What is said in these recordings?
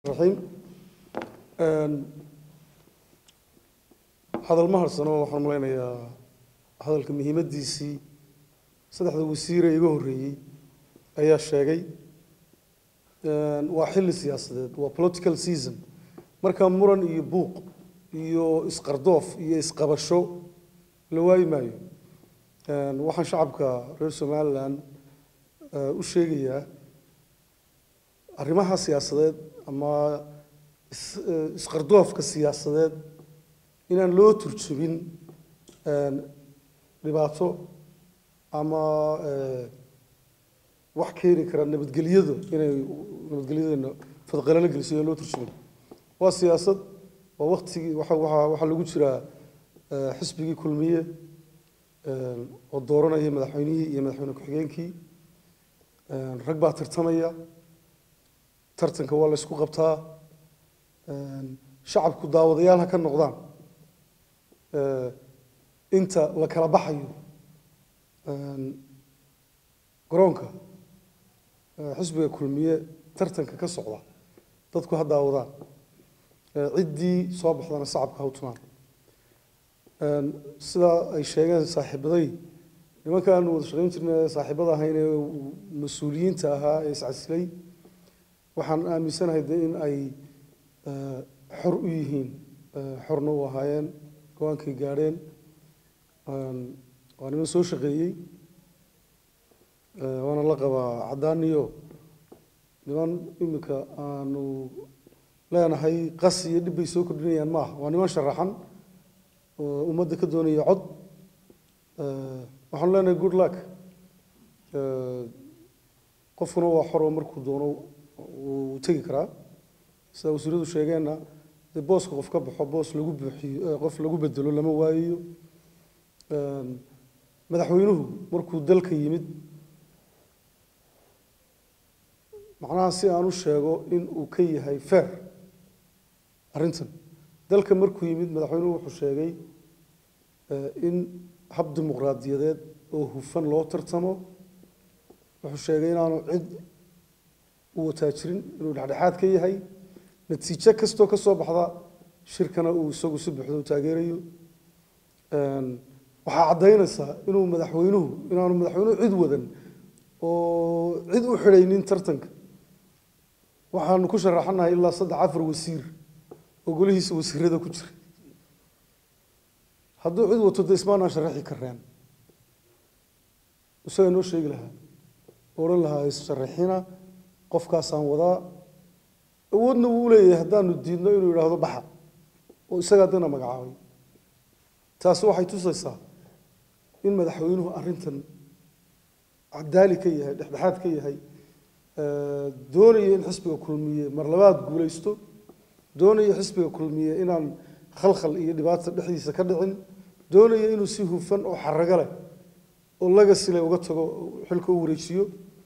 raxiim hadal ma harsano waxaan malaynayaa hadalka muhiimaddiisii saddexda wasiire iga horreeyey ayaa sheegay waa xilli siyaasadeed waa political season markaa muran iyo buuq iyo isqardoof iyo isqabasho la waayi maayo waxaan shacabka reer somalilan u sheegayaa arrimaha siyaasadeed ama isqardoofka siyaasadeed inaan loo turjubin dhibaato ama wax keeni kara nabadgelyadu inay nabadgelyadeena fadqalalo geliso aan loo turjubin waa siyaasad waa waktigii waxa waxa waxaa lagu jiraa xisbigii kulmiye oo dooranaya madaxweynihii iyo madaxweyne ku-xigeenkii rag baa tartamaya tartanka waa la isku qabtaa shacabku daawadayaal ha ka noqdaan inta la kala baxayo garoonka xisbiga kulmiye tartanka ka socda dadku ha daawadaan ciddii soo baxdana shacabka ha u tumaan sidaa ay sheegeen saaxiibaday nimankaan wada shaqayn jirnay saaxiibada ahayn ee mas-uuliyiinta ahaa ee iscasilay waxaan aaminsanahay de in ay xor u yihiin xorna u ahaayeen go-aankay gaadheen waa niman soo shaqeeyey waana la qabaa caddaaniyo niman iminka aanu leenahay qas iyo dhib bay soo kordhinayaan maaha waa niman sharaxan oo ummadda ka doonaya cod waxaanu leenahay good luck qofkuna waa xor oo markuu doono wuu tegi karaa sida wasiiradu sheegeenna dee booska qof ka baxo boos lagu buuxiyo qof lagu bedelo lama waayayo madaxweynuhu markuu dalka yimid macnaha si aan u sheego in uu ka yahay fair arrintan dalka markuu yimid madaxweynuhu wuxuu sheegay in hab dimuqraadiyadeed oo hufan loo tartamo wuxuu sheegay inaanu cid u wataa jirin inuu dhexdhexaad ka yahay natiijo kastoo ka soo baxda shirkana uu isagu si buuxda u taageerayo waxaa caddaynaysaa inuu madaxweynuhu inaanu madaxweynuhu cid wadan oo cid u xidhaynin tartanka waxaanu ku sharaxanahay ilaa saddex afar wasiir oo golihiisa wasiirada ku jira hadduu cid wato dee ismaanaan sharaxi kareen isagaa noo sheegi lahaa odhan lahaa issharaxina qofkaasaan wadaa awoodna wuu leeyahay haddaanu diidno inuu yidhaahdo baxa oo isagaa dana magacaabay taasi waxay tusaysaa in madaxweynuhu arrintan cadaali ka yahay dhexdhexaad ka yahay doonaya in xisbiga kulmiye mar labaad guulaysto doonaya xisbiga kulmiye inaan khalkhal iyo dhibaata dhexdiisa ka dhicin doonaya inuu si hufan oo xarago leh oo laga sile uga tago xilka u wareejiyo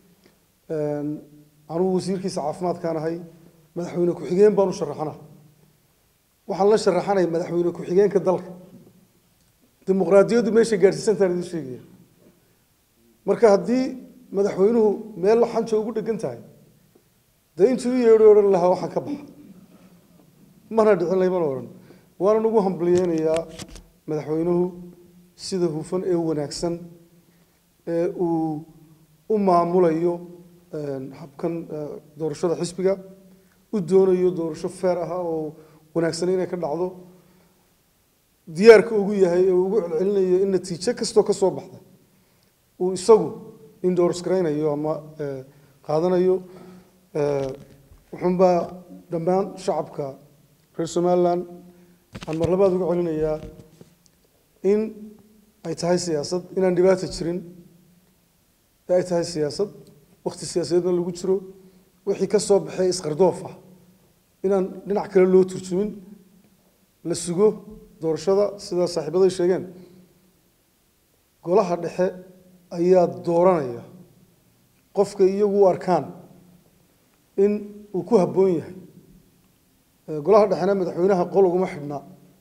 anugu wasiirkiisa caafimaadkaan ahay madaxweyne ku-xigeen baan u sharaxanaha waxaan la sharaxanaya madaxweyne ku-xigeenka dalka dimuqraadiyaddu meeshay gaadhsiisantaan idin sheegaya marka haddii madaxweynuhu meel xanja ugu dhegan tahay dee intuu u yeedho odhan lahaa waxaan ka baxa mana dhicin laymana odhan waanan ugu hambaliyeynayaa madaxweynuhu sida hufan ee wanaagsan ee uu u maamulayo habkan doorashada xisbiga u doonayo doorasho feer ah oo wanaagsan inay ka dhacdo diyaarka ugu yahay ee ugu celcelinayo in natiijo kastoo ka soo baxda uu isagu indors garaynayo ama qaadanayo wuxuunbaa dhammaan shacabka reer somalilan aan mar labaad uga celinayaa in ay tahay siyaasad inaan dhibaata jirin ee ay tahay siyaasad wakti siyaasadeedna lagu jiro wixii ka soo baxay isqardoof ah inaan dhinac kale loo turjumin la sugo doorashada sidaa saaxiibaday sheegeen golaha dhexe ayaa dooranaya qofka iyagu u arkaan in uu ku habboon yahay golaha dhexena madaxweynaha qol uguma xidhnaa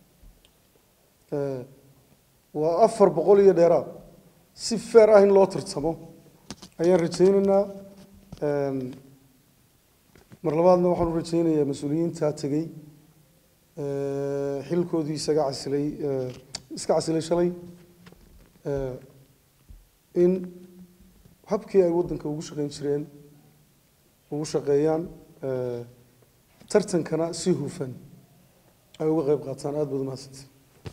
waa afar boqol iyo dheeraad si feer ah in loo tartamo ayaan rajaynaynaa mar labaadna waxaan u rajeynayaa mas-uuliyiintaa tegey xilkoodii isaga casilay iska casilay shalay in habkii ay waddanka ugu shaqeyn jireen ugu shaqeeyaan tartankana si hufan ay uga qayb qaataan aada baad umahadsantay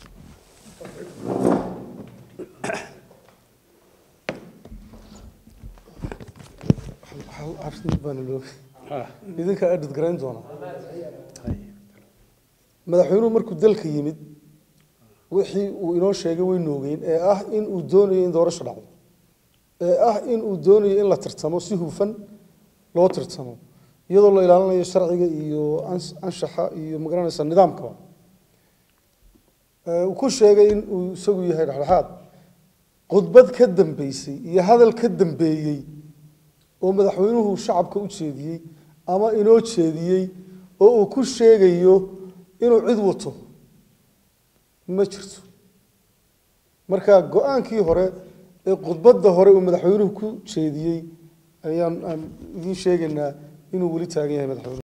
hal arrin baana loo idinkaa edhid garayn doonaa madaxweynuhu markuu dalka yimid wixii uu inoo sheegay way noogeen ee ah in uu doonayo in doorasho dhacdo ee ah in uu doonayo in la tartamo si hufan loo tartamo iyadoo la ilaalinayo sharciga iyo anshaxa iyo magaranaysa nidaamkaba uu ku sheegay in uu isagu yahay dhexdhexaad khudbad ka dambeysay iyo hadal ka dambeeyey oo madaxweynuhu shacabka u jeediyey ama inoo jeediyey oo uu ku sheegayo inuu cid wato ma jirto marka go-aankii hore ee khudbadda hore uu madaxweynuhu ku jeediyey ayaan aan idiin sheegaynaa inuu weli taagan yahay madaxweynuhu